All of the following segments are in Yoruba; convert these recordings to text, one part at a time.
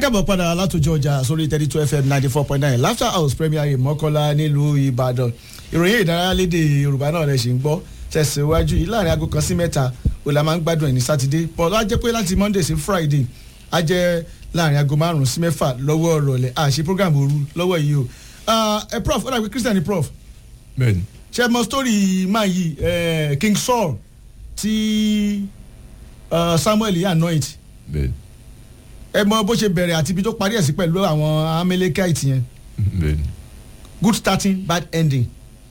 kábọ̀ padà látòjọ ọjà sórí thirty two fm ninety four point nine laughter house premier mọ́kànlá nílùú ìbàdàn ìròyìn ìdárayá lédè yorùbá náà rẹ̀ ṣì ń gbọ́ tẹ̀síwájú yìí láàrin aago kan sí mẹ́ta ó la máa ń gbádùn ẹ̀ ní sátidé paul á jẹ́ pé láti monday sí friday á jẹ́ láàrin aago márùn-ún sí mẹ́fà lọ́wọ́ ọ̀rọ̀lẹ̀ àṣẹ program òru lọ́wọ́ yìí o ẹ prof ó dàgbé christian ni prof bẹ́ẹ̀ni ṣe mọ story máa yìí eh, king saul tí uh, samuel yà anoint bẹ́ẹ̀ni ẹ mọ bó ṣe bẹ̀rẹ̀ àti ibi tó parí ẹ̀ sí pẹ̀lú àwọn amalekite yẹn bẹ́ẹ̀ni good starting bad ending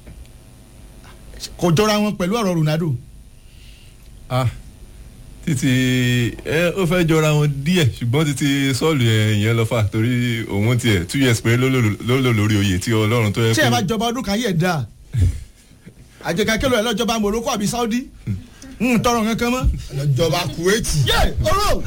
kò jọra wọn pẹ̀lú ọ̀rọ̀ ronaldo ah títí ẹ ó fẹ́ jọra wọn díẹ̀ ṣùgbọ́n títí sọ́ọ̀lù ẹ̀ yẹn lọ fà torí òun tiẹ̀ two years péré ló lò ló lò lórí oyè tí ọlọ́run tó yẹ tí ẹ bá jọba ọdún kan yẹ dáa àjẹká kẹlò ẹ lọ́jọba morocco àbí saudi ń tọrọ kankan mọ́. ìjọba kuwaiti. yé oró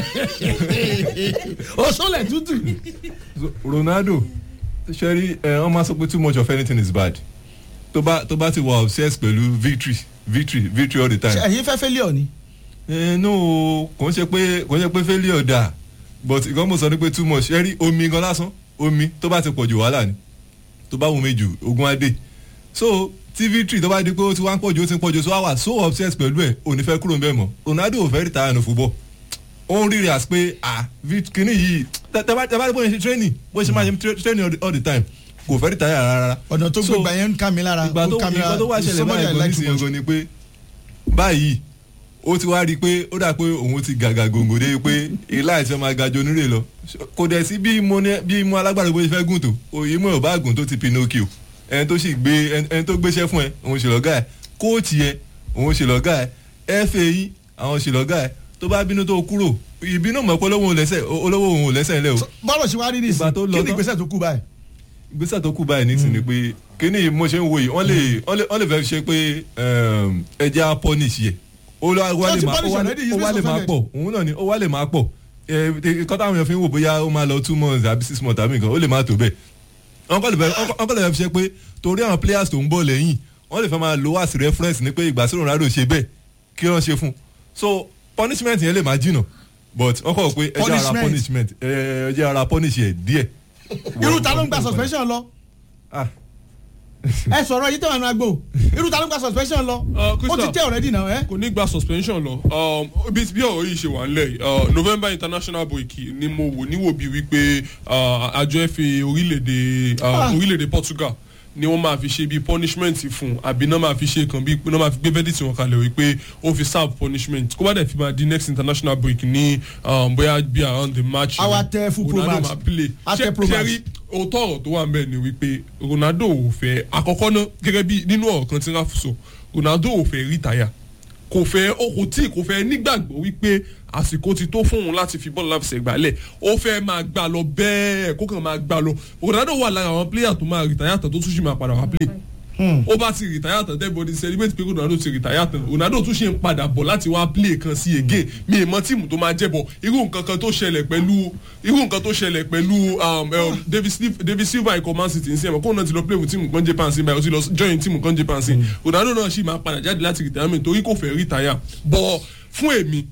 òṣòlẹ̀ tútù. ronaldo ṣẹ́rí ẹ wọ́n máa sọ pé too much of anything is bad tó bá tó bá ti wà obsessed pẹ̀lú victory victory victory all the time. ṣe ẹ̀yin fẹ́ failure ni. ẹ no kò ń ṣe pé kò ń ṣe pé failure dà but ìkan mo sọ ni pé too much ẹ rí omi gan lásán omi tó bá ti pọ̀ jù wàhálà ni tó bá wù mí jù ogun adé so tí victory tó bá di pé ó ti wá ń pọ̀ jù ó ti ń pọ̀ jù so wá wà so obsessed pẹ̀lú ẹ̀ ò ní fẹ́ kúrò ń bẹ́ẹ̀ mọ́ ronaldo ò fẹ́ retire ní football ó ń rírì as pé ah kìíní yìí tẹ bá tẹ bá bóyá ṣe training bóyá ṣe máa ṣe training all the- all the time kò fẹ́ retire rárá ọ̀nà tó So, gbégbá yẹn ń ká mi lára ìgbà tó ó ká mi lára ìgbà tó wá ṣẹlẹ̀ somebody I báyìí like gan too nísìnyí much. gan ni pé báyìí ó ti wá rí i pé ó dà pé òun ti gàgà gòǹgò dé pé ilá ìfẹ́ máa ga ju onírè lọ kò dẹ̀ sí bí mo ní bí mo alágbára bó ṣe fẹ́ gùn tó òye mọ̀ ò bá gùn tó ti pinocchio ẹni tó sì gbé ẹni ẹni tó gbéṣẹ́ fún ẹ òun ṣe lọ́gà ẹ kóòtù ẹ òun ṣe lọ́gà ẹ fa yín àwọn ṣe lọ́gà ẹ tó bá bínú tó kúrò ìbínú mọ̀ pé olówó òun lẹ́sẹ̀ olówó òun ò lẹ́sẹ̀ ńlẹ̀ o bọ́ọ̀lù ṣe wá rí nìsín Ìgbà tó lọ kí ni tán. ìgbésẹ̀ tó kú báyìí. ìgbésẹ̀ tó kù báyìí nísìnyí pé kíní mo ṣe ń wo yìí wọ́n lè wọ́n lè wọ́n lè fẹ́ ṣe pé ẹja punish yẹ ó wá Wọ́n lè ti máa punish ó wá already, he's ó wá been lè máa suspended. pọ̀ òun náà ni ó wá lè máa pọ̀ nǹkan táwọn èèyàn fi ń wò bóyá ó máa lọ two months àbí six months àbí nǹkan ó lè máa tó bẹ́ẹ̀ wọ́n kọ́ lè fẹ́ wọ́n kọ́ lè fẹ́ fi ṣe pé torí àwọn players tó ń bọ̀ lẹ́yìn wọ́n lè fẹ́ máa lo as reference ní pé ìgbà sí Ronaldo ṣe bẹ́ẹ̀ kí wọ́n ṣe fún so punishment yẹn lè máa jìnà but wọ́n kọ́ pé ẹjẹ́ ara Punishment. punishment ẹjẹ́ ara punish yẹ díẹ̀. irú ta ló ń gba suspension lọ ah ẹ sọ̀rọ̀ yìí tẹ̀wọ̀n àgbo irú ta ló ń gba suspension lọ Uh, ó ti Crystal. tẹ̀ already náà ẹ. kò ní gba suspension lọ um, bí bí ọ̀rọ̀ yìí ṣe wà nílẹ̀ yìí, uh, november international break ni mo wò níwò bíi wípé uh, àjọ fa orílẹ̀-èdè uh, Ah. orílẹ̀-èdè portugal ni wọ́n máa fi ṣe bíi punishment fún àbí náà máa fi ṣe kan bíi náà máa fi gbé verdict wọn kalẹ̀ wípé ó fi serve punishment kó bá dẹ̀ fi máa di next international break ní um, bóyá bí around the match A wá tẹ full pro Ronaldo match. máa play A tẹ Ṣé- pro ṣé match. rí òótọ́ ọ̀rọ̀ tó wà ń bẹ̀ ni wípé ronaldo ò fẹ́ àkọ́kọ́ náà gẹ́gẹ́ bí nínú ọ̀rọ̀ kan tí ráfù sọ ronaldo ò fẹ́ rìtáyà kò fẹ́ ó kò tí kò fẹ́ nígbàgbọ́ wípé àsìkò ti tó fún òun láti fi bọ́ọ̀lù láti ṣègbálẹ̀ ó fẹ́ máa gbà lọ bẹ́ẹ̀ kó kàn máa gbà lọ ronaldo wà lára àwọn pléyà tó máa rìtáyà tán tó tún ṣì máa padà wá play ó bá ti rìtáyà tán everybody celebrate pé ronaldo ti rìtáyà tán ronaldo tún ṣe ń padà bọ̀ láti wá play kan sí again mi ì mọ tíìmù tó máa jẹ́bọ̀ irú nǹkan kan tó ṣẹlẹ̀ pẹ̀lú irú nǹkan tó ṣẹlẹ̀ pẹ̀lú um, um, david Sil- david silva ikọ̀ man city nsìn ẹ̀mọ́ kóun náà ti lọ play with tíìmù kan japan sí báyìí ó ti lọ join tíìmù kan japan sí ronaldo náà sì máa padà jáde láti retirement torí kò fẹ́ rìtáyà bọ̀ fún èmi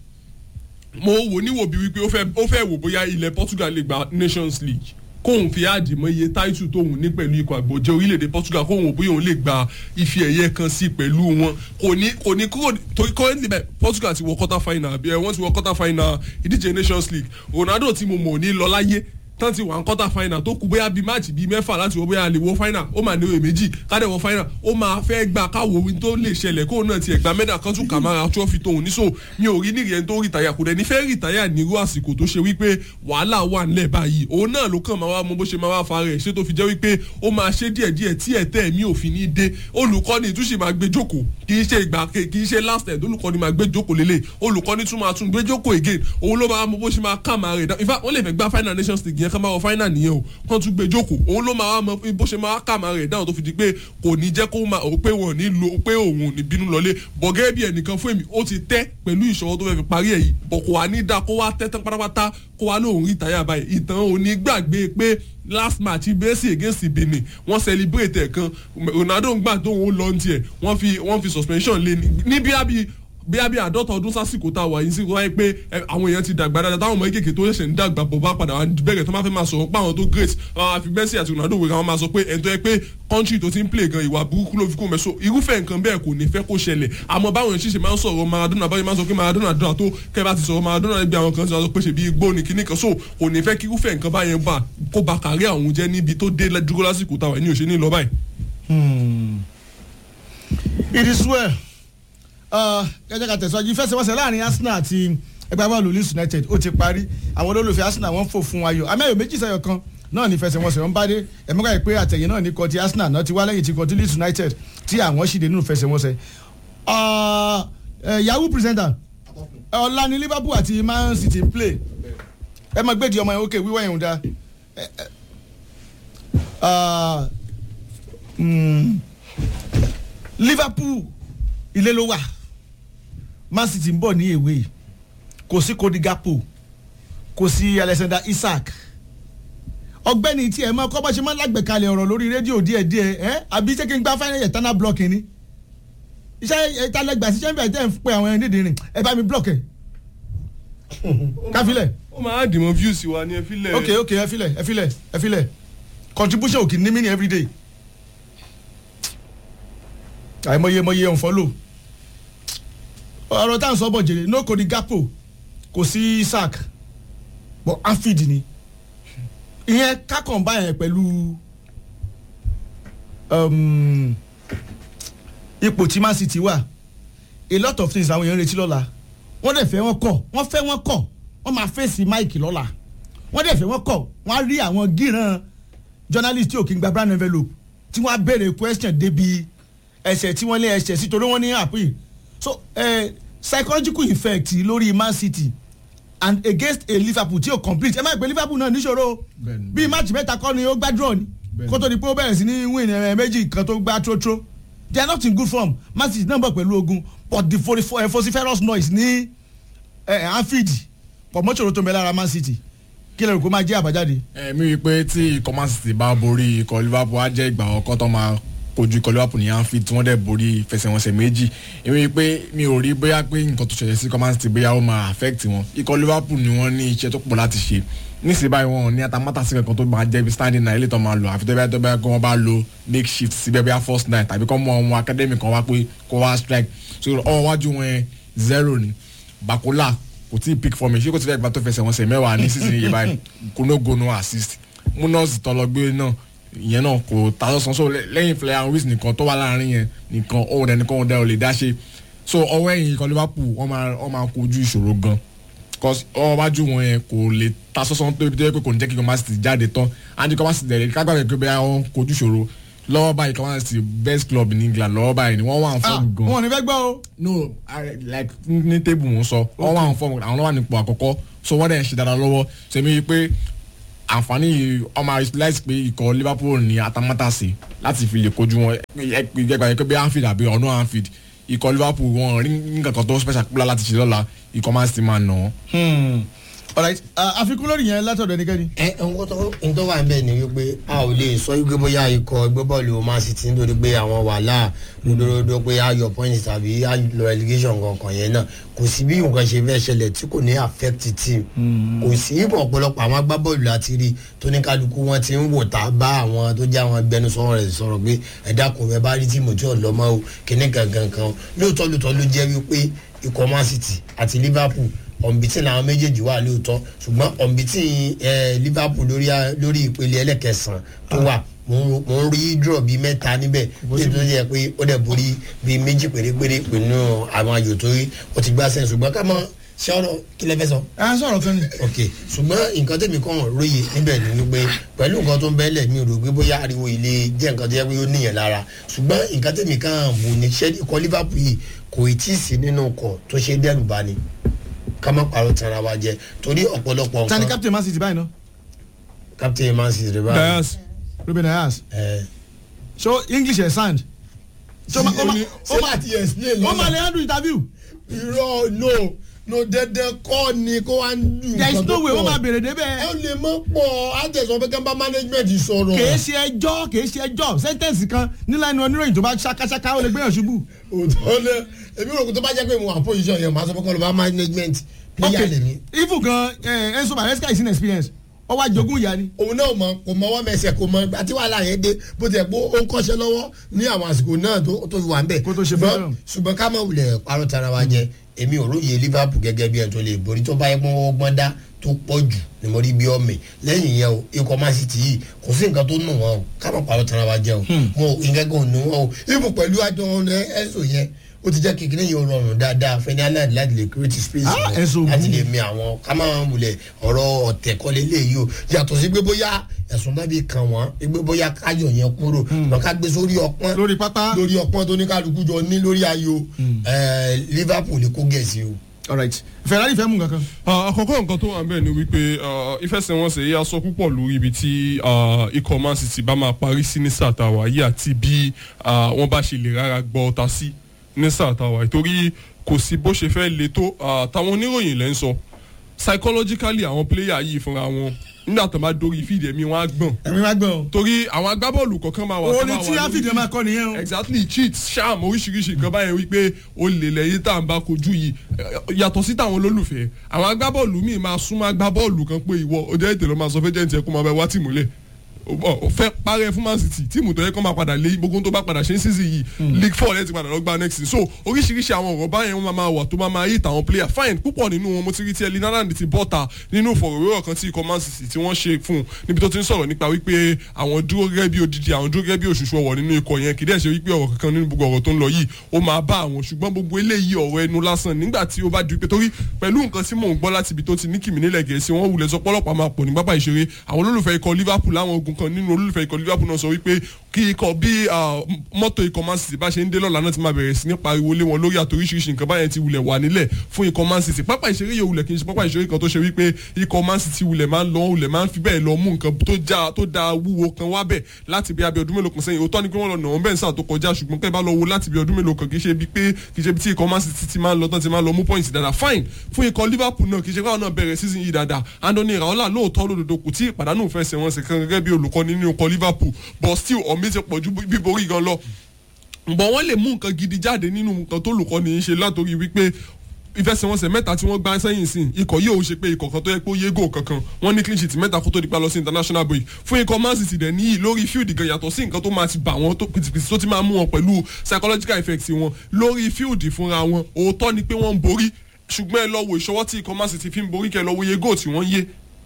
mo wò níwò bí wípé ó fẹ́ ó fẹ́ wò bóyá ilẹ̀ portugal lè gba nations league kóun fi áàdì mọ iye táìtù tóun ní pẹ̀lú ikọ̀ àgbọ̀jẹ́ orílẹ̀-èdè portugal kóun wò bóyá òun lè gba ife ẹ̀yẹ kan sí pẹ̀lú wọn kò ní kò ní kúrò torí currently bẹ́ẹ̀ portugal ti wọ quarter final àbí ẹ wọ́n ti wọ quarter final ìdíje nations league ronaldo tí mo mọ̀ ò ní lọ láyé tán ti wà ń quarter final tó kù bóyá bíi máàcì bíi mẹ́fà láti wọ bóyá lè wọ final ó máa ní òye méjì kádẹ́ wọ final ó máa fẹ́ gbà káwọ ohun tó lè ṣẹlẹ̀ kóun náà tiẹ̀ gba mẹ́dà kan tún kà máa trọ́fì tóun ní so mi ò rí nìyẹn tó rìtáyà kò dẹ̀ ní fẹ́ rìtáyà nírú àsìkò tó ṣe wípé wàhálà wà ńlẹ̀ báyìí òun náà ló kàn máa wá mọ bó ṣe máa wá fa rẹ̀ ṣé tó fi jẹ́ wípé ó máa ṣe díẹ̀díẹ̀ tí ẹ̀tẹ́ mi ò fi ní dé olùkọ́ni ìtúnṣe máa gbé jókòó kì í ṣe ìgbà kì í ṣe last end olùkọ́ni máa gbé jókòó lélẹ̀ olùkọ́ni tún máa tún gbé jókòó again òun ló máa mọ bó ṣe máa kà máa rẹ̀ dá in fact wọ́n lè fẹ́ gbá final nations league yẹn ká máa wọ final nìyẹn o kán tún gbé jókòó òun ló máa mọ bó ṣe máa kà máa rẹ̀ dáhùn tó fi di pé kò ní jẹ́ kó máa pé wọn ò ní lo pé òun ò ní bínú lọlé bọ̀gẹ́ bí ẹnìkan fún èmi ó ti tẹ́ pẹ̀lú ìṣòro tó fẹ́ fi parí ẹ̀ yìí bọ̀ kò wá ní dáa kó wá tẹ́ tán pátápátá kó wá lóun rí ìtayà báyìí ìtàn òní gbàgbé pé last match Messi against Benin wọ́n celebrate ẹ̀ kan Ronaldo ń gbà tó ń lọ ní tiẹ̀ wọ́n fi wọ́n fi suspension lé ní bí a bí bí abí àádọ́ta ọdún sásìkò tá a wà yìí sí wáyé pé ẹ, àwọn èèyàn ti dàgbà dáadáa táwọn ọmọ kékeré tó ṣẹ̀ṣẹ̀ ń dàgbà bọ̀ bá padà wá bẹ̀rẹ̀ tó máa fẹ́ máa sọ̀rọ̀ pa àwọn tó great àwọn àfi Messi àti Ronaldo wẹ̀ káwọn máa sọ pé ẹni tó yẹ pé country tó ti ń play gan ìwà burúkú ló fi kó mẹ́sọ̀ irúfẹ́ nǹkan bẹ́ẹ̀ kò ní fẹ́ kó ṣẹlẹ̀ àmọ́ báwọn èèyàn ṣiṣẹ́ máa ń sọ̀rọ̀ Maradona báyìí máa ń sọ pé Maradona dùn àtó kẹ́ bá ti sọ̀rọ̀ Maradona ẹgbẹ́ àwọn kan ti sọ pé ṣe bí igbó ni kíní kan so kò ní fẹ́ kí irúfẹ́ nǹkan báyẹn bá kó ba kárí àwọn jẹ́ níbi tó dé dúró lásìkò táwọn ẹni ò ṣe ní lọ báyìí. it is well gẹ́gẹ́ ká tẹ̀síwájú ìfẹsẹ̀wọnsẹ̀ láàrin Arsenal àti ẹgbẹ́ bọ́ọ̀lù Leeds United ó ti parí àwọn olólùfẹ́ Arsenal wọ́n fò fún ayọ̀ amẹ́yọ̀ méjì sẹ́yọ̀ kan náà ní ìfẹsẹ̀wọnsẹ̀ wọn bá dé ẹ̀mọ́gà yìí pé àtẹ̀yìn náà ní kọ́ ti Arsenal náà ti wá lẹ́yìn ti kọ́ ti Leeds United tí àwọn ṣì dé nínú ìfẹsẹ̀wọnsẹ̀ Ah, eh, yahoo presenter ọ̀la ni Liverpool àti Man City ń play ẹ máa gbèdì ọmọ yẹn ókè wíwọ́ yẹn ò dáa Eh, eh, ah, mm, Liverpool ilé ló wà Man City ń bọ̀ ní èwe kò sí Cody Gakpo kò sí Alexander Isak ọ̀gbẹ́ni tí ẹ mọ kọ́ bá ṣe máa ń lágbèkalẹ̀ ọ̀rọ̀ lórí rédíò díẹ̀díẹ̀ ẹ àbí ṣé kí n gbá fáínà yẹn tánà blọọkì ni iṣẹ́ ìtàlẹ́gbà sí ṣẹ́ńbẹ̀ tẹ́ ń pe àwọn ẹni dídìrín ẹ bá mi blọọkì káfílẹ̀ ó máa dìmọ̀ views wa ní ẹ fílẹ̀. ok ok ẹ filẹ̀ ẹ filẹ̀ ẹ filẹ̀ contribution òkè ní mí ní everyday àìmọye mọye unfollow ọ̀rọ̀ tá à ń sọ bọ̀ jèrè no Cody Gakpo kò sí Isak but Anfield ni ìyẹn kákan báyẹn pẹ̀lú um, ipò tí Man City wà a lot of things àwọn èèyàn ń retí lọ́la wọ́n dẹ̀ fẹ́ wọ́n kọ̀ wọ́n fẹ́ wọ́n kọ̀ wọ́n máa fèsì Mike lọ́la wọ́n dẹ̀ fẹ́ wọ́n kọ̀ wọ́n á rí àwọn gíran journalist tí ò kí ń gba brown envelope tí wọ́n á béèrè question débi ẹ̀ṣẹ̀ tí wọ́n lé ẹ̀ṣẹ̀ sí torí wọ́n ní àpè so eh, psychological effect lórí Man City and against a Liverpool tí ò complete ẹ má gbé Liverpool náà níṣòro Bẹ́ẹ̀ni. bíi match mẹ́ta kọ́ ni ó gbá draw ni Bẹ́ẹ̀ni. kó tó di pé ó bẹ̀rẹ̀ sí ní win ẹ̀ méjì kan tó gbá trótró they are not in good form Man City náà bọ̀ pẹ̀lú ogun but the vocifer- eh, vociferous noise ní eh, Anfield pọ̀ mọ́ṣòro tó ń bẹ lára Man City kí lè rò kó máa jẹ́ àbájáde. ẹ̀mí wí pé tí ikọ̀ Man City bá borí ikọ̀ Liverpool á jẹ́ ìgbà ọkọ̀ tó máa kojú ikọ̀ Liverpool ní Anfield tí wọ́n dẹ̀ borí ìfẹsẹ̀wọnsẹ̀ méjì èmi wí pé mi ò rí bóyá pé nǹkan tó ṣẹlẹ̀ sí ikọ̀ Man City bóyá ó máa affect wọn ikọ̀ Liverpool ni wọ́n ní iṣẹ́ tó pọ̀ láti ṣe nísìnyí báyìí wọn ò ní atamátàsí kankan tó máa jẹ́ bí standing nine ilé tó máa lò àfi tó bá tó bá kó wọn bá lo makeshift síbẹ̀ bóyá first nine tàbí kọ́ mọ ọmọ academy kan wá pé kó wá strike so ọwọ́ wájú wọn yẹn zero ni Bakola kò tí ì pick for me ṣé kò tí ì fẹ́ gba tó fẹsẹ̀ wọn sẹ̀ mẹ́wàá ní season yìí báyìí kò no go no assist munoz tọlọgbé náà ìyẹn náà kò ta lọ́sàn so lẹ́- lẹ́yìn Florian Wirtz nìkan tó wà láàrin yẹn nìkan òun ẹnìkan òun dẹ ò lè dá ṣe so ọwọ́ ẹ̀yìn ikọ̀ Liverpool wọ́n máa wọ́n máa kojú ìṣòro gan cause ọwọ́ wájú wọn yẹn kò lè ta sọ́sán tó ibi tó yẹ pé kò ní jẹ́ kí ikọ̀ Man City jáde tán and ikọ̀ Man City dẹ̀ kágbàgbé pé bẹ́ẹ̀ wọ́n kojú ìṣòro lọ́wọ́ báyìí ikọ̀ Man City best club in England lọ́wọ́ báyìí ni wọ́n wà ń ah fọ́ọ̀mù gan wọn ò ní fẹ́ gbọ́ o. no I, like ní tébù wọn sọ wọn wà ń fọ àwọn lọ́wọ́ nípò àkọ́kọ́ so wọ́n dẹ̀ ń ṣe dáadáa lọ́wọ́ sẹ́mi yìí pé àǹfààní yìí ọmọ láìsí pé ikọ̀ Liverpool ní atamátàsí láti fi lè kojú wọn ẹgbẹ́ yẹn pé bí Anfield àbí ọ̀nà Anfield ikọ̀ Liverpool wọn rí nǹkan kan tó special kúlá láti ṣe lọ́la ikọ̀ Man City máa nà án. Hmm. alright ah, àfikún lórí yẹn látọ̀dọ̀ ẹnikẹ́ni. ẹ nǹkan tó nǹkan tó wà ń bẹ̀ ni wípé a ò lè sọ wípé bóyá ikọ̀ ẹgbẹ́ bọ́ọ̀lù Man City nítorí pé àwọn wàhálà lódòdó pé a yọ point tàbí a lọ relegation kankan yẹn náà kò sí bí nǹkan ṣe fẹ́ ṣẹlẹ̀ tí kò ní affect team kò sí ìbọn ọ̀pọ̀lọpọ̀ àwọn agbábọ́ọ̀lù láti rí tóníkálukú wọn ti ń wò tá bá àwọn tó jẹ́ àwọn agbẹnusọ rẹ̀ sọ̀rọ̀ pé ẹ dákun ẹ bá rí tíìmù tí ò lọ́mọ́ o kíní gangan kan lóòótọ́ lóòótọ́ ló jẹ́ wípé ikọ̀ Man City àti Liverpool ọ̀nbìtì làwọn méjèèjì wà lóòótọ́ ṣùgbọ́n ọ̀nbìtì Liverpool lórí lórí ìpele ẹlẹ́kẹsàn tó wà mo ń- mo ń rí draw bíi mẹ́ta níbẹ̀ nítorí tó yẹ pé ó dẹ̀ borí bíi méjì pérépéré pẹ̀lú àwọn ayò tó rí ó ti gbá sẹ́yìn ṣùgbọ́n ká mọ̀ ṣé ọ̀rọ̀ kí lẹ fẹ́ sọ ẹ á sọ̀rọ̀ kan ni. ok ṣùgbọ́n nǹkan tẹ̀mí kan róye níbẹ̀ ni wípé pẹ̀lú nǹkan tó ń bẹ́lẹ̀ mi ò rò pé bóyá ariwo ilé jẹ́ nǹkan tó yẹ pé ó níyàn lára ṣùgbọ́n nǹkan tẹ̀mí kan wò ní ṣẹ́ ikọ̀ Liverpool yìí kò ì tí ì sí nínú ọkọ̀ tó ṣe dẹ́rù bá ni ká má parọ́ tara wa jẹ torí ọ̀pọ̀lọpọ̀ tani nǹkan captain Man City báyìí náà captain Man City rẹ̀ báyìí Dias Ruben Dias ẹ̀ so English ẹ̀ sand. so ma- ó ma- ó ma- ti explain ó máa lè handle interview. irọ́ no no dandan kọ́ ni kó wá ń dùn there is nǹkan tó no way wọ́n máa pọ̀ bèrè ẹ débẹ̀ lè mọ́ pọ̀ àtẹ̀sọ́ pé kẹ́ńbà management sọ̀rọ̀ kèé ṣe ẹjọ́ kèé ṣe ẹjọ́ sẹ́ńtẹ̀nsì kan nílànà oníròyìn tó bá ṣakáṣaká ó lè gbéyàn ṣubú. òótọ́ lẹ èmi rò kó tó bá jẹ́ pé mo wà position yẹn màá sọ pé kọ́ ló bá management player lè ní. even gan eh, Enzo Maresca is in experience ó wá jogún ìyá ni. òun náà mọ kò mọwọ́ mẹsẹ̀ kò mọ ìgbà tí wàhálà yẹn dé bó ti ẹ̀ pé ó ń kọ́ṣẹ́ lọ́wọ́ ní àwọn àsìkò náà tó tó fi wà ń bẹ̀. Kó tó ṣe Ṣùgbọ́n- freedom. ṣùgbọ́n ká mọ̀ wulẹ̀ parọ́ tara wa jẹ èmi ò róye Liverpool gẹ́gẹ́ bí ẹ̀ tó lè borí tó bá yẹ pọ́n wọ́n gbọ́n dá tó pọ̀ jù ni mo rí bí ọmọ lẹ́yìn yẹn o ikọ̀ Man City yìí kò sí nǹkan tó nù wọn o ká mọ̀ parọ́ tara wa jẹ o mo nǹkan kan ò nù wọn o ibù pẹ̀lú àjọ ẹ̀sùn yẹn ó ti jẹ́ kékeré yẹn rọrùn dáadáa fẹ́ni aláàdì láti lè create space Ah, yẹn, Enzo láti Gu. lè mi àwọn ká máa wulẹ̀ ọ̀rọ̀ ọ̀tẹ̀ kọ́lé léyìí o yàtọ̀ sí pé bóyá ẹ̀sùn náà bí kàn wọ́n pé bóyá káyọ̀ yẹn kúrò lọ́ọ́ ká gbé sórí ọpọ́n lórí pápá. lórí ọpọ́n tó ní kálukú jọ ní lórí ayò ẹ̀, Liverpool lè kó gẹ̀ẹ́sì o. alright Ferrari fẹ́ mú kankan. Ah, àkọ́kọ́ nǹkan tó wà bẹ́ẹ̀ ni wípé ah, ìfẹsẹ̀wọnsẹ̀ yìí a sọ púpọ̀ lórí ibi tí ah, ikọ̀ Man City bá máa parí sí ní sáà tàwa yìí àti bí ah, wọ́n bá ṣe lè rárá gbọ́ ọta sí ní sáà tàwa yìí torí kò sí bó ṣe fẹ́ le tó ah, táwọn oníròyìn lẹ́ ń sọ psychologically àwọn player yìí fúnra wọn nígbà tó bá dórí fídì ẹ̀mí wọn á gbọ̀n ẹ̀mí wá gbọ́n o. torí àwọn agbábọ́ọ̀lù kọ̀ọ̀kan máa wà tó orin máa tí wà lórí áfíìdì máa kọ́ nìyẹn o. exactly cheat sham oríṣiríṣi nǹkan báyẹn wípé o lè lẹ́yìn tá à ń bá kojú yìí Eh, yàtọ̀ sí táwọn olólùfẹ́ àwọn agbábọ́ọ̀lù míì máa súnmọ́ agbábọ́ọ̀lù kan pé ìwọ o jẹ́ ètè ló máa sọ fẹ́ jẹ́ǹtì ẹ̀ kó máa bẹ wá tìmú lẹ̀ o fẹ́ parẹ́ fún man city tíìmù tó yẹ kó máa padà lé gbogbo tó bá padà ṣe ń sísì yìí league four lẹ́yìn tí padà lọ gba next season so oríṣiríṣi àwọn ọ̀rọ̀ báyẹn wọn máa wà tó máa máa hit àwọn player fine púpọ̀ nínú wọn mo ti rí tí ẹlí náírà ti bọ́ta nínú ìfọ̀rọ̀wérọ̀ kan tí ikọ̀ man city tí wọ́n ṣe fún un níbi tó ti ń sọ̀rọ̀ nípa wípé àwọn dúró gẹ́gẹ́ bí odidi àwọn dúró gẹ́gẹ́ bí òṣùṣù ọwọ̀ nínú ikọ̀ yẹn kì í dẹ̀ ṣe wípé ọ̀rọ̀ kankan nínú gbogbo ọ̀rọ̀ tó ń lọ yìí ó máa bá àwọn ṣùgbọ́n gbogbo eléyìí ọ̀rọ̀ ẹnu lásán nígbà tí ó bá di pé torí pẹ̀lú nǹkan tí mò ń gbọ́ láti ibi tó ti ní kìmí nílẹ̀ gẹ̀ẹ́sì wọ́n wulẹ̀ sọ pọ́lọ́pàá máa pọ̀ ní pápá ìṣeré àwọn olólùfẹ́ ikọ̀ liverpool láwọn ogun kan nínú olólùfẹ́ ikọ̀ liverpool náà sọ wípé kí ikọ̀ bí ah, mọ́tò ikọ̀ man city bá ṣe ń dé lọ́la náà ti máa bẹ̀rẹ̀ sí ní pariwo lé wọn lórí àtoríṣiríṣi nǹkan báyẹn ti wulẹ̀ wà nílẹ̀ fún ikọ̀ man city pápá ìṣeré yóò wulẹ̀ kì í ṣe pápá ìṣeré kan tó ṣe wípé ikọ̀ man city wulẹ̀ máa ń lọ wulẹ̀ máa ń fi bẹ́ẹ̀ lọ mú nǹkan tó já tó da wúwo kan wá bẹ̀ láti bí abẹ́ ọdún mélòó kan sẹ́yìn òótọ́ ni pé wọ́n lọ nà wọ́n bẹ́ẹ̀ sáà tó kọjá ṣùgbọ́n kẹ́ bá lọ wo láti bí ọdún mélòó kan kì í ṣe bí pé kì í ṣe bí tí ikọ̀ man city ti máa ń lọ tán ti máa ń lọ mú points dáadáa fine fún ikọ̀ liverpool náà kì í ṣe káwọn náà bẹ̀rẹ̀ season yìí dáadáa anthony raola lóòótọ́ lódodo kò tí ì pàdánù fẹsẹ̀ wọn sì kan gẹ́gẹ́ bí olùkọ́ nínú ikọ̀ liverpool but still ọ̀mí ti pọ̀ ju bíborí gan lọ ǹbọ̀ wọ́n lè mú nǹkan gidi jáde nínú nǹkan tó lùkọ́ ní í ṣe látòrí wípé ìfẹsẹ̀wọnsẹ̀ mẹ́ta tí wọ́n gbá sẹ́yìn sí ikọ̀ yìí ò ṣe pé ikọ̀ kan tó yẹ pé ó yé gò kankan wọ́n ní clean sheet mẹ́ta kó tó di pa lọ sí international break fún ikọ̀ man city dẹ̀ níyì lórí field gan yàtọ̀ sí nǹkan tó máa ti bà wọ́n tó pìtìpìtì tó ti máa mú wọn pẹ̀lú psychological effects wọn lórí field fúnra wọn òótọ́ ni pé wọ́n ń borí ṣùgbọ́n ẹ lọ wo ìṣọwọ́ tí ikọ̀ man city fi ń borí kẹ́ ẹ lọ wo iye goal tí wọ́n yé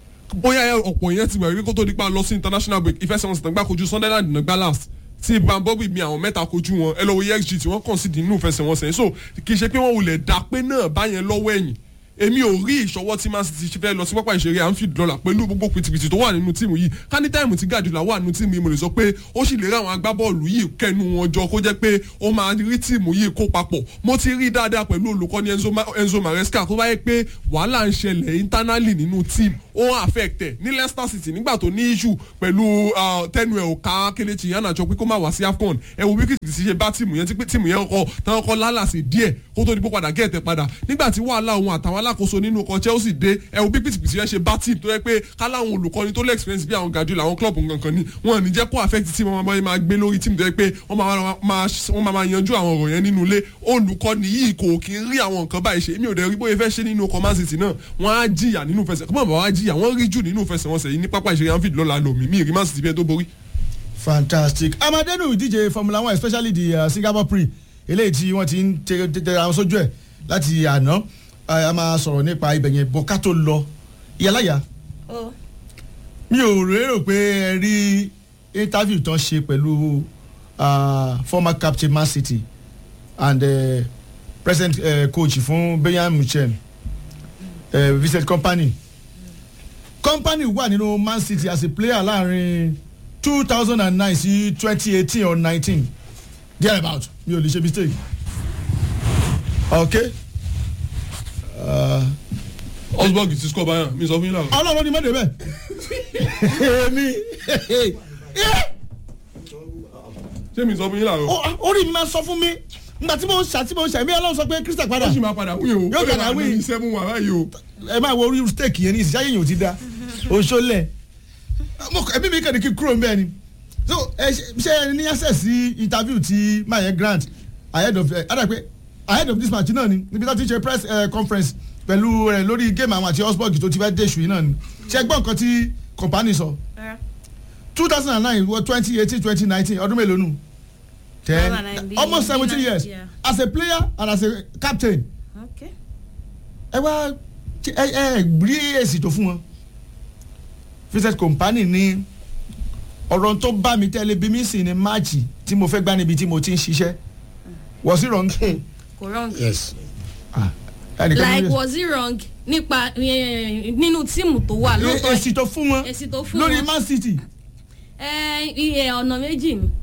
bóyá ọ̀pọ̀ yẹn ti gbà wípé kó tó di pa lọ sí international break ìfẹsẹ̀wọnsẹ̀ tán gbá kojú sunderland náà gbá last tí bambobi mi àwọn mẹ́ta kojú wọn ẹ lọ wo exg tí wọ́n kàn sí nínú ìfẹsẹ̀wọnsẹ̀ so kì í ṣe pé wọ́n wulẹ̀ dá pé náà báyẹn lọ́wọ́ ẹ̀yìn èmi ò rí ìṣọwọ́ tí man city fẹ́ lọ sí pápá ìṣeré anfield lọ́la pẹ̀lú gbogbo pìtìpìtì tó wà nínú tíìmù yìí ká ní táìmù tí gàdúrà wà nínú tíìmù yìí mo lè sọ pé ó sì lè rí àwọn agbábọ́ọ̀lù yìí kẹnu wọn jọ kó jẹ́ pé ó máa rí tíìmù yìí kó papọ̀ mo ti rí dáadáa pẹ̀lú olùkọ́ni enzo, Ma enzo maresca tó bá yẹ pé wàhálà ń ṣẹlẹ̀ internally nínú tíìmù ó ń affect ẹ̀ ní leicester city nígbà tó ní issue pẹ̀lú tẹnu ẹ̀ ò ká kelechi iheanacho pé kó má wá sí afcon ẹ wo bí kìkì ṣe bá tíìmù yẹn tí pé tíìmù yẹn kọ táwọn kọ lálàsì díẹ̀ kó tó di pé padà gẹ̀ẹ́tẹ̀ padà nígbà tí wàhálà òun àtàwọn alákòóso nínú ọkọ̀ chelsea dé ẹ wo bí pìtìpìtì yẹn ṣe bá tíìmù tó yẹ pé káláwọn olùkọ́ni tó lè experience bí àwọn gàdú làwọn club nǹkan ni wọn ò ní jẹ́ kó affect tíìmù wọn máa máa gbé lórí tíìmù tó yẹ pé wọ́n máa máa yanjú àwọn ọ̀rọ̀ yẹn nínú ilé olùkọ́ni yìí kò kí ń rí àwọn nǹkan báyìí ṣe èmi ò dẹ̀ rí bóyá fẹ́ ṣe nínú ọkọ̀ man city náà wọ́n á jìyà nínú fẹsẹ̀ kọ́mọ̀ bá wá jìyà wọ́n rí jù nínú fẹsẹ̀wọnsẹ̀ yìí ní pápá ìṣeré anfield lọ́la lomi mi rí man city bí ẹ tó borí. fantastic amadenu ìdíje formula one especially the uh, singapore pre eléyìí tí wọ́n ti ń tẹ àwọn sójú ẹ̀ láti àná a máa sọ̀rọ̀ nípa ibẹ̀ yẹn bọ́ ká tó lọ ìyálàyà mi ò rérò pé ẹ rí interview tán ṣe pẹ̀lú former captain man city and uh, present uh, coach fún bayern munchen uh, vincent company company wà nínú man city as a player láàrin two thousand and nine sí twenty eighteen or nineteen there about mi ò lè ṣe mistake okay. osborg ti score bayan mi sọ fún yín láàárọ̀. ọlọ́run ni mọ̀ débẹ̀ èmi ṣé mi sọ fún yín láàárọ̀. orí mi máa sọ fún mi nígbà tí mo ń ṣà tí mo ń ṣà èmi ọlọ́run sọ pé Crystal padà ó sì máa padà wí o Yóò ó lè padà máa wí. ní seven wà báyìí o. ẹ máa wo orí steak yẹn ní ìsìn ṣáyẹ̀yìn ò ti da òṣòlẹ̀ ẹbí mi kàn ní kí n kúrò mbẹ́ ni so ẹ ṣe- ṣe ẹ ní access sí interview ti maye grant ahead of ẹ adà pé ahead of this match náà ni níbi tó ti ṣe press eh, conference pẹ̀lú ẹ lórí game àwọn àti Augsburg tó ti fẹ́ dé ṣùgbọ́n náà ni ṣe gbọ́ nǹkan tí company sọ two thousand and nine wọ twenty eighteen twenty nineteen ọdún mélòó nù ten 2009 almost bí- seventeen bí- years yeah. as a player and as a captain Okay. ẹ wá ẹ ẹ rí èsì tó fún wọn vincent company ní ọ̀rọ̀ tó bá mi tẹ́lẹ̀ bí mi sì ní máàcì tí mo fẹ́ gbá níbi tí mo ti ń ṣiṣẹ́ was it wrong? kò wrong. yes Ah, ẹnìkan ló like yẹ- was it wrong nípa eh, nínú tíìmù tó wà Ẹ- lóòótọ́ èsì tó fún wọn èsì tó fún lórí wọn. man city ẹ iye ọ̀nà méjì ni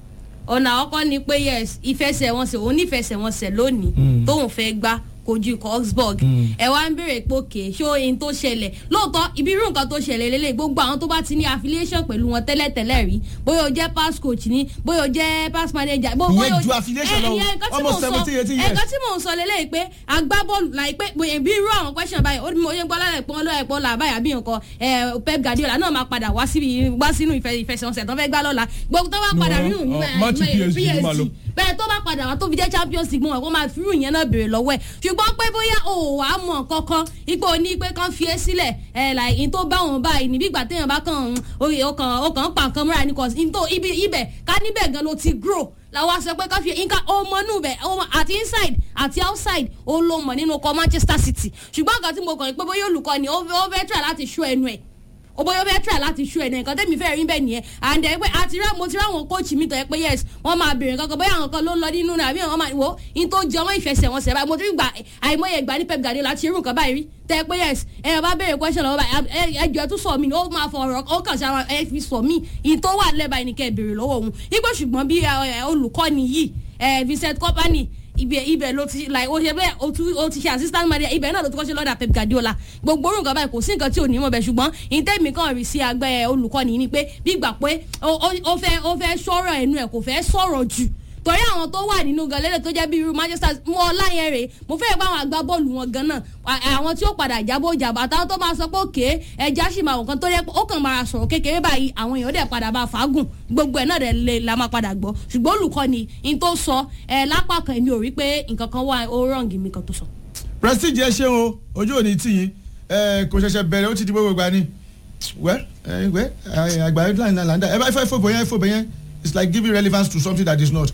ọ̀nà àkọ́kọ́ ni pé yes ìfẹsẹ̀wọnsẹ̀ òun nífẹsẹ̀wọnsẹ̀ lónìí tóun fẹ́ gbá kojú ikọ̀ Augsburg ẹ wá ń béèrè pé òkè ṣó ohun tó ṣẹlẹ̀ lóòótọ́ ibi irú nǹkan tó ṣẹlẹ̀ lélẹ̀ gbogbo àwọn tó bá ti ní affiliation pẹ̀lú wọn tẹ́lẹ̀tẹ́lẹ̀ rí bóyá o jẹ́ pass coach ni bóyá o jẹ́ pass manager bó- Ìyẹn bóyá o- ju affiliation ẹ, lọ o. ìyẹn nǹkan tí Almost mò ń sọ- 17, 18 years. nǹkan tí mò ń sọ lélẹ̀ pé agbábọ́ọ̀lù láìpẹ́ bóyá bí irú àwọn question báyìí ó ní mo yẹ gbọ́ lálẹ́ pọ́n lọ́ọ̀ ẹ̀pọ́n là báyà bí nǹkan ẹ, Pep Guardiola náà máa padà wá síbi wá sínú ìfẹ- ìfẹsẹ̀wọnsẹ̀ tó fẹ́ gbá lọ́la gbogbo tó bá padà rí òun ọ, match PSG ló máa lọ. bẹ́ẹ̀ tó bá padà wá tó fi jẹ́ Champions League mọ́ wọn kó máa fi irú ìyẹn náà béèrè lọ́wọ́ ẹ̀ ṣùgbọ́n pé bóyá o ò wá mọ̀ kankan ipò ní pé kán fi é sílẹ̀ ẹ̀ láì in tó bá wọn báyìí níbi ìgbà téèyàn bá kàn ń oyè ọkàn ọkàn ń pa nǹkan mọ́ra ní kọ́sí in tó ibi ibẹ̀ ká níbẹ̀ gan ló ti grow làwọn aṣọ pé kán fi nǹkan ọmọ inú bẹ̀ ọmọ àti inside àti outside ó ló mọ̀ nínú ọkọ̀ Manchester City ṣùgbọ́n nǹkan tí mo kàn ní pé bóyá olùkọ́ ni ó ó fẹ́ try láti ṣó ẹnu ẹ̀ o bóyá ó fẹ́ try láti ṣú ẹ̀ náà nǹkan tẹ́mi fẹ́ rí bẹ́ẹ̀ nìyẹn and ẹ pé àti rẹ mo ti ráwọn kóòtù mi tọ́ ẹ pé yes wọ́n máa bèrè kankan bóyá àwọn kan ló ń lọ nínú náà àbí àwọn máa wò ó in tó jẹ ọmọ ìfẹsẹ̀wọnsẹ̀ báyìí mo ti gbà àìmọye ìgbà ní Pep Guardiola láti irú nǹkan báyìí rí tẹ́ ẹ pé yes ẹ bá bèrè question lọ́wọ́ báyìí ẹ ẹ jọ ẹ tún sọ mí ó máa fọ ọ̀rọ̀ ó kàn sí ara ẹ fi sọ mí in tó wà lẹ́bàá ẹni kẹ́ ẹ bèrè lọ́wọ́ òun ipò ṣùgbọ́n bí ẹ, olùkọ́ni yìí ẹ, Vincent Kompany ibẹ̀ ibẹ̀ ló ti like o ṣe bẹ́ẹ̀ o tún o ti ṣe assistant manager ibẹ̀ náà ló ti kọ́ ṣe lọ́dà Pep Guardiola gbogbo orun kan báyìí kò sí nǹkan tí ò ní mọ̀ bẹ́ẹ̀ ṣùgbọ́n ìtẹ́mi kan rí sí agbẹ́ olùkọ́ni ni pé bí gbà pé ó- ó ó fẹ́ ó fẹ́ sọ̀rọ̀ ẹnu ẹ̀ kò fẹ́ sọ̀rọ̀ jù torí àwọn tó wà nínú galẹ́lẹ̀ tó jẹ́ bí irú Manchester mọ́ ọláyẹn rè mo fẹ́ bá àwọn agbábọ́ọ̀lù wọn gan náà à- àwọn tí ó padà jábọ̀ jàbọ̀ àtàwọn tó máa sọ pé òkè ẹja sì máa wọ̀ kan tó yẹ pé ó kàn máa sọ̀rọ̀ kékeré báyìí àwọn èèyàn dẹ̀ padà bá fàágùn gbogbo ẹ̀ náà dẹ̀ lè la máa padà gbọ́ ṣùgbọ́n olùkọ́ni in tó sọ ẹ̀ lápá kan èmi ò rí pé nǹkan kan wà ó rọ̀ǹgì mi kan tó sọ. prestige ẹ ṣeun o ojú òní tì yín ẹ kò ṣẹ̀ṣẹ̀ bẹ̀rẹ̀ ó ti di gbogbo ìgbà ni wẹ́ ẹ wẹ́ àgbà headline náà là ń dà ẹ bá fẹ́ fòbò yẹn fòbò yẹn it's like giving relevance to something that is not.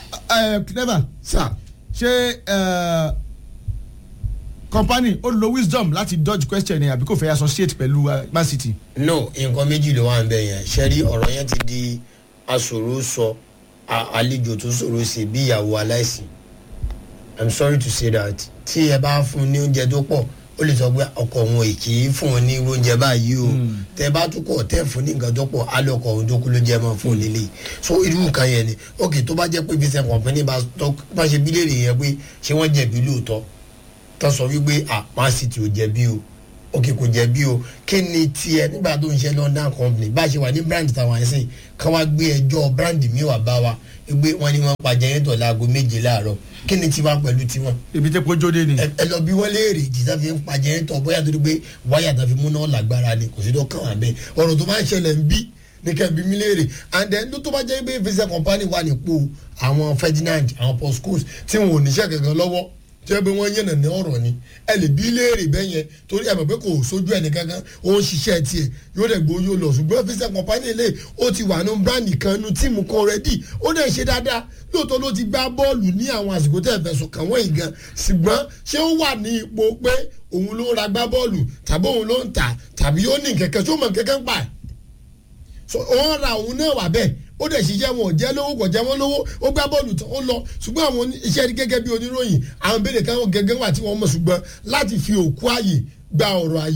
ẹ clever sir ṣé ẹ company ó lo wisdom láti dodge question ni àbí kò fẹ́ associate pẹ̀lú uh, Man City. no nǹkan méjì ló wà ń bẹ yẹn ṣẹ́rí ọ̀rọ̀ yẹn ti di aṣòro sọ a- àlejò tó ṣòro ṣe bí ìyàwó aláìsí i'm sorry to say that tí ẹ bá fún un ní oúnjẹ tó pọ̀ ó lè sọ pé ọkọ òun ò kì í fún un ní oúnjẹ báyìí o tẹ bá tún kọ̀ tẹ́ fún ní nǹkan tó pọ̀ alẹ́ ọkọ òun tó kú ló jẹ́ mọ́ fún un lílé so irú nǹkan yẹn ni ok tó bá jẹ́ pé vincent company bá tọ́- bá ṣe bí léèrè yẹn pé ṣé wọ́n jẹ̀bi lóòótọ́ tó sọ wípé ah man city ò jẹ̀bi o òkè kò jẹ̀bi o kí ni tiẹ̀ nígbà tó ń ṣe london company bá a ṣe wà ní brand tàwọn ẹ̀sìn ká wá gbé ẹjọ́ brand mi wà bá wa gbé wọn ni wọn pa jẹ́rẹ́tọ̀ láago méje láàárọ̀ kí ni tiwa pẹ̀lú tiwọn ibi tí kò jóde ni. ẹ ẹ lọ bí wọ́n léèrè ìdí tá fi ń pa jẹ́rẹ́tọ̀ bóyá torí pé wáyà tá fi múná lágbára ni kò sí tó kàn wá bẹ́ẹ̀ ọ̀rọ̀ tó máa ń ṣẹlẹ̀ ń bí ní kẹ́bi mi léèrè and then ló tó bá jẹ́ pé visa company wà nípò àwọn ferdinand àwọn paul scholes tí wọn ò níṣẹ́ kankan lọ́wọ́ tí wọ́n bí wọ́n yànnà ní ọ̀rọ̀ ni ẹ lè bí léèrè bẹ́ẹ̀ yẹn torí ẹ mọ̀ pé kò sójú ẹni kankan ó ń ṣiṣẹ́ tiẹ̀ yóò dẹ̀ gbó yóò lọ ṣùgbọ́n visa company lè ó ti wà ní brand kan nu tíìmù kan rẹ́dì ó dẹ̀ ṣe dáadáa lóòótọ́ ló ti gbá bọ́ọ̀lù ní àwọn àsìkò tẹ̀ fẹ̀sùn kàn wọ́n yìí gan ṣùgbọ́n ṣé ó wà ní ipò pé òun ló ra gbá bọ́ọ̀lù tàbí òun ló ń tà tàbí ó ní kẹ̀kẹ́ tó mọ̀ kẹ́kẹ́ ń pa ẹ̀ so wọ́n ra òun náà wà bẹ́ẹ̀ ó dẹ̀ ṣiṣẹ́ wọn ò jẹ́ lówó kò jẹ́ wọn lówó ó gbá bọ́ọ̀lù tán ó lọ ṣùgbọ́n àwọn oní- iṣẹ́ rí gẹ́gẹ́ bí oníròyìn àwọn béèrè kan gẹ́gẹ́ wà tí wọ́n mọ̀ ṣùgbọ́n láti fi òkú ààyè gba ọ̀rọ̀ ààyè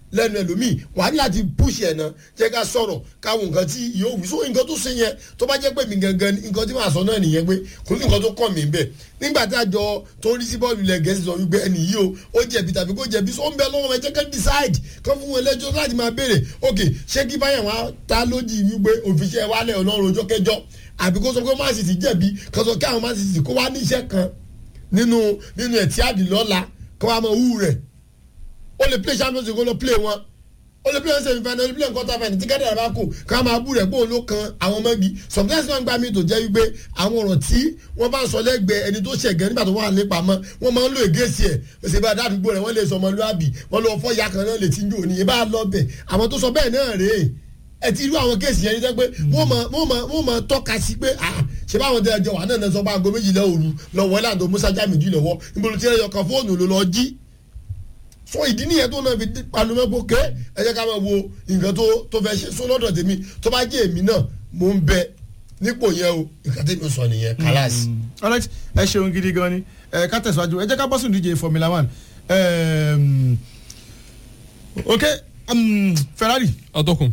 lẹ́nu ẹlòmíì wà á ní láti push ẹ̀ náà jẹ́ ká sọ̀rọ̀ káwọn nǹkan tí yóò wí so nǹkan tó ṣe yẹn tó bá jẹ́ pé mi gangan ni nǹkan tí màá sọ náà nìyẹn pé kò ní nǹkan tó kàn mí bẹ́ẹ̀ nígbà tí àjọ tó rí sí bọ́ọ̀lù ilẹ̀ gẹ̀ẹ́sì sọ wípé ẹnì yìí o ó jẹ̀bi tàbí kó jẹ̀bi so ó ń bẹ lọ́wọ́ ẹ jẹ́ ká decide kán fún wọn lẹ́jọ́ láti máa béèrè ok ṣé kí báyà wọn ta lójì wípé òfìṣẹ́ wálẹ̀ ọlọ́run ọjọ́ kẹjọ àbí kó sọ pé Man City jẹ̀bi kan sọ kí àwọn Man City kó wá ní iṣẹ́ kan nínú nínú ẹ̀tí àdìlọ́la kó wá mọ wú rẹ̀ ó lè play champions league ó lọ play wọn ó lè play wọn semi final ó lè play quarter final tí kẹ́tà bá kù ká máa bú rẹ̀ pé òun ló kan àwọn mọ́gi sometimes wọ́n gbá mi tó jẹ́ wípé àwọn ọ̀rọ̀ tí wọ́n bá ń sọ lẹ́gbẹ̀ẹ́ ẹni tó ṣẹ̀gẹ́ nígbà tó wà nípa mọ́ wọ́n máa ń lo ègéṣì ẹ̀ òsè bá dádùgbò rẹ̀ wọ́n lè sọ ọmọlúwàbí wọ́n lọ fọ́ ya kan náà lè ti ń jò ní ibà lọ bẹ̀ àwọn tó sọ bẹ́ẹ̀ náà rèé ẹ ti irú àwọn kéèsì yẹn ní sẹ́ pé wọ́n mọ̀ wọ́n mọ̀ wọ́n mọ̀ tọ́ka sí pé ah ṣé báwọn tẹ ẹjọ́ wà náà náà sọ pé aago méjìlá òru lọ́wọ́ láǹdó musa jamiu lọ́wọ́ níbo ló ti rẹ̀ yọkan fóònù ló lọ jí so ìdí nìyẹn tó náà fi palomẹ́pọ̀ ké ẹ jẹ́ ká máa wo nǹkan tó tó fẹ́ ṣe so lọ́dọ̀ tèmi tó bá jẹ́ èmi náà mò ń bẹ nípò yẹn o nǹkan tèmi sọ nìyẹn kálásì. alright ẹ ṣeun gidi gan ni ẹ ká tẹ̀síwájú ẹ jẹ́ ká bọ́ sínú ìdíje formula one um, ok um, ferrari atọ́kùn.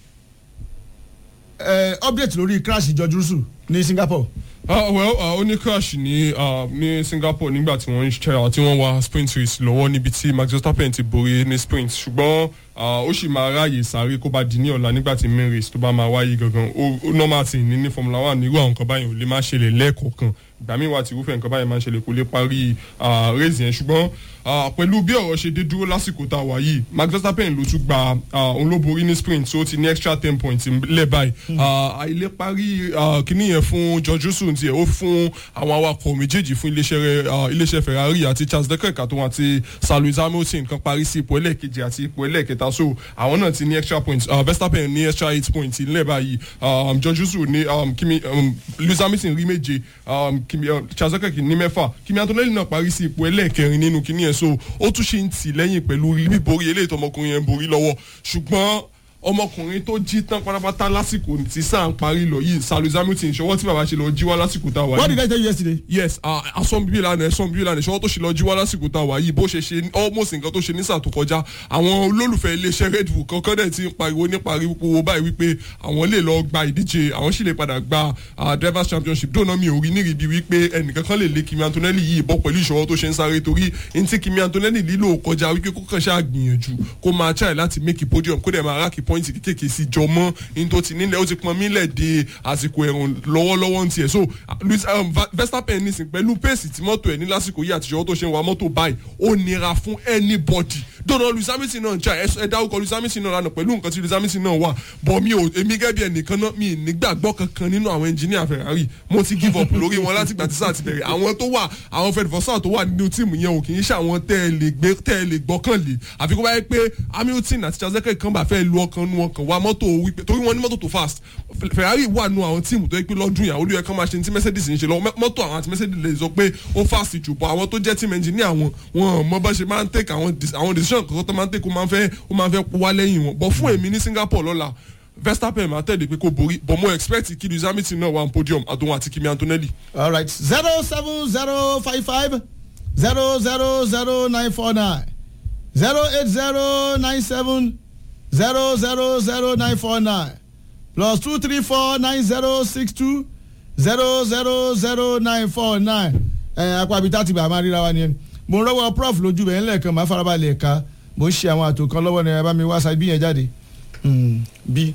uh, update lórí crash george russell ní singapore ah well ah, ó ní crash ní ah, ní singapore nígbà tí wọ́n ń ṣe tí wọ́n wa sprint race lọ́wọ́ níbi tí max verstappen ti borí ní sprint ṣùgbọ́n ah, ó sì máa ráàyè sáré kó bá di ní ọ̀la nígbà tí main race tó bá máa wáyé gangan ó ó normal tí ní ní formula one nírú àwọn nǹkan báyìí ò lè má ṣẹlẹ̀ lẹ́ẹ̀kọ̀ọ̀kan ìgbà míì wà tí irúfẹ́ nǹkan báyìí máa ń ṣẹlẹ̀ kó lè parí ah, race yẹn ṣùgbọ́n ah, pẹ̀lú bí ọ̀rọ̀ ṣe dé dúró lásìkò tá a wà yìí max verstappen ló tún gba ah, òun ló borí ní sprint tó ti ní extra ten points lẹ́ báyìí Ah, àìlè parí ah, kíní yẹn fún george russell tiẹ̀ ó fún àwọn awakọ̀ méjèèjì fún iléeṣẹ́ rẹ̀, ah, iléeṣẹ́ ferrari àti charles leclerc àtòun àti sir lewis hamilton kan parí sí ipò ẹlẹ́ẹ̀kejì àti ipò ẹlẹ́ẹ̀kẹta so àwọn náà ti ní extra points uh, verstappen ní extra eight points ilẹ̀ báyìí um, george russell ní um, kimi um, lewis hamilton rí méje um, kimi, um, charles leclerc ní mẹ́fà kimi antonelli náà parí sí ipò ẹlẹ́ẹ̀kẹrin nínú kíní yẹn so ó tún ṣe ń tì lẹ́yìn pẹ̀lú bíborí eléyìí tó ọmọkùnrin yẹn borí lọ́wọ́ ṣùgbọ́n ọmọkùnrin tó jí tán pátápátá lásìkò tí sáà ń parí lọ yìí sir lewis hamilton ṣọwọ́ tí bàbá ṣe lọ jí wá lásìkò tá a wà what yìí did i tell you yesterday. yes asọ́n bíbí lánàá ẹ̀sọ́n bíbí lánàá ìṣọwọ́ tó ṣe lọ jí wá lásìkò tá a wà yìí bó ṣe ṣe almost nǹkan tó ṣe ní sáà tó kọjá àwọn olólùfẹ́ iléeṣẹ́ red bull kankan dẹ̀ ti ń pariwo ní pariwo báyìí wípé àwọn lè lọ gba ìdíje àwọn sì lè padà gba ah, drivers championship dóná mi ò rí nírìbí wípé ẹnìkan kan lè lé kimi antonelli yìí bọ́ pẹ̀lú ìṣọwọ́ tó ṣe ń sáré torí ní tí kimi antonelli lílò kọjá wípé kó kàn ṣáà gbìyànjú kó máa try láti make a podium kó dẹ̀ máa ráàkì pọ́ìntì kékèké sí jọ mọ́ ní tó ti nílẹ̀ ó ti pọn mílẹ̀ de àsìkò ẹ̀rùn lọ́wọ́lọ́wọ́ ń tiẹ̀ so Lewis um, Va- Verstappen nísìn pẹ̀lú pace tí mọ́tò ẹ̀ ní lásìkò yìí àtijọ́ tó ṣe ń wa mọ́tò báyìí ó nira fún anybody dọ́nà Lewis Hamilton náà jà ẹ dárúkọ Lewis Hamilton náà lánàá pẹ̀lú nǹkan tí Lewis Hamilton náà wà bọ̀ mi ò èmi gẹ́gẹ́ bí ẹnìkan náà mi ì nígbàgbọ́ kankan nínú àwọn engineer Ferrari mo ti give up lórí wọn láti gbà tí sáà ti bẹ̀rẹ̀ àwọn tó wà àwọn Fred Vassar tó wà nínú tíìmù yẹn ò kì í ṣe àwọn tẹ́ ẹ lè gbé tẹ́ ẹ lè gbọ́kànlé àfi kó bá yẹ pé Hamilton àti Charles Leclerc kan bá fẹ́ lu ọkàn nu ọkàn wa mọ́tò wípé torí wọn ní mọ́tò tó fast Ferrari wà nù àwọn tíìmù tó yẹ pé lọ́dún yà olú yẹ kán máa ṣe ní tí Mercedes ń ṣe lọ mọ́tò àwọn àti Mercedes lè sọ pé ó fast jù bọ́ àwọn tó jẹ́ team engineer wọn wọn mọ bá ṣe máa ń take àwọn dis- àwọn decision kankan tó máa ń take ó máa ń fẹ́ ó máa ń fẹ́ wá lẹ́yìn wọn bọ́ fún èmi ní Singapore lọ́la Verstappen máa tẹ̀lé pé kó borí but mo expect kí Lewis Hamilton náà wà ní podium àtòun àti Kimi Antonelli. all right zero seven zero five five zero zero zero nine four nine zero eight zero nine seven zero zero zero nine four nine plus two three four nine zero six two zero zero zero nine four nine ẹ apá ibi tá ti bá a máa ríra wa ni mo ń rọwọ prof lójú bẹ́ẹ̀ ńlẹ̀kan máa farabalẹ̀ ẹ̀ka mo ń ṣe àwọn àtò kan lọ́wọ́ ni ẹ bá mi wá sa ibi yẹn jáde Hmm, bí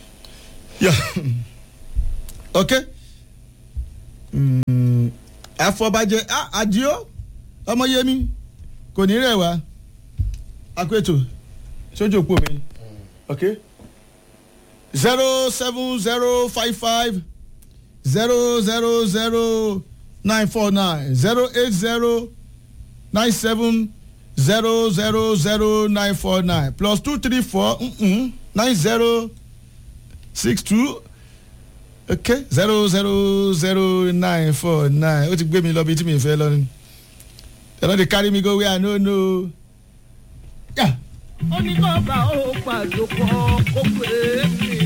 yà ok Hmm, afọbajẹ ah, àdìo ọmọyẹmí kò ní rẹ̀ wá akweto sójú òpó mi ok zero seven zero five five zero zero zero nine four nine zero eight zero nine seven zero zero zero nine four nine plus two three four mm-mm, nine zero six two okay zero zero zero nine four nine ó ti gbé mi lọ bí tí mi fẹ́ lọ ni ẹ̀rọ dey carry me go where I no know. Yeah. oníkọ́ba ó pàjọpọ̀ kó pé mi.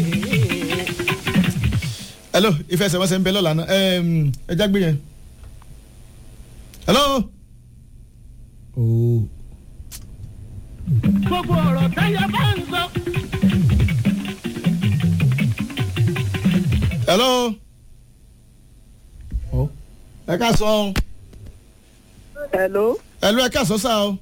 hello ìfẹsẹ̀wọnsẹ̀ ń bẹ lọ́la náà ẹm, ẹ já gbé yẹn hello. ooo gbogbo ọ̀rọ̀ táyà bá ń sọ. hello. Oh. ẹ ká sọ ọ́ hello hello ẹ ká sọ sá o.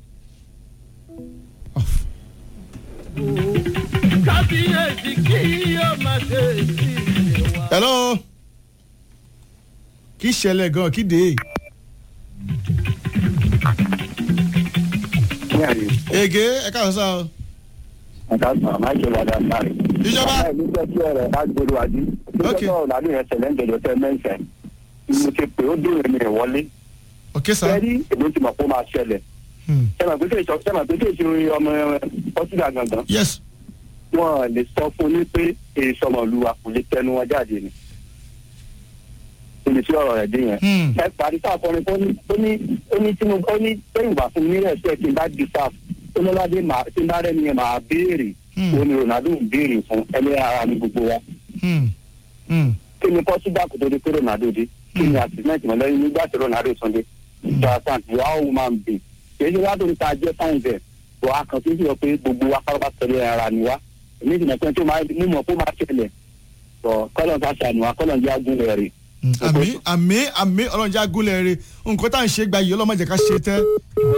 kábíyèsí kí yóò máa ṣe sí ìwà. hello. kí ṣẹlẹ̀ gan kí dé. ege ẹ ká sọ sá o. Àtàkùn àmáṣe wàdà sáré. Ìjọba. Bàbá ìlú jẹ́ kí ọ̀rọ̀ bá gbèrú àdí. Ok. Ìjọba ọ̀la ní ẹsẹ̀ lẹ́ńdẹ̀dọ̀ tẹ mẹ́sẹ̀. Mo ti pè ó dèrò mi rẹ̀ wọlé. ok sá. Sẹ́rí èmi ti mọ̀ pé ó máa ṣẹlẹ̀. Hmm. Sẹ́mà pé kéèṣọ́ sẹ́mà pé kéèṣọ́ ọmọ Pọ́sídà gangan. yes. Wọ́n lè sọ fún ní pé èso ọmọlúwa kò lè tẹnu wọn jáde ni. Ibi tí ọ̀rọ̀ rẹ̀ dé yẹn. Hmm. Ẹ parí sáà kọrin tó ní ó ní ó ní tí mo ó ní tẹ́yìn wà fún mi rẹ̀ sí ẹ̀ tí n bá di sáà ó ní ládé màá tí n bá rẹ̀ ni ẹ̀ máa béèrè. Hmm. Ó ní Ronaldo ń béèrè fún ẹni ara ní gbogbo wa Hmm. Hmm. kí ni pọ́sídà kò tó di pé ronaldo dé kí ni àtìmẹ́tì mọ́ lẹ́yìn nígbà tí ronaldo tún dé ìjọba santi wà ó máa ń bè kì í ṣe wá torí ta jẹ́ fáìn bẹ̀ bọ̀ a kàn tó ń sọ pé gbogbo wa pápá tẹ̀lé ara ni wa èmi ìdìbò pé tó máa mímọ̀ kó máa ṣẹlẹ̀ bọ̀ kọ́lọ̀ ta ṣàánú wa kọ́lọ̀ jẹ́ agúnlẹ̀ rẹ̀. àmì àmì àmì ọlọ́njà gúnlẹ̀ rẹ̀ nǹkan tá à ń ṣe gba yìí ọlọ́mọdé ká ṣe tẹ́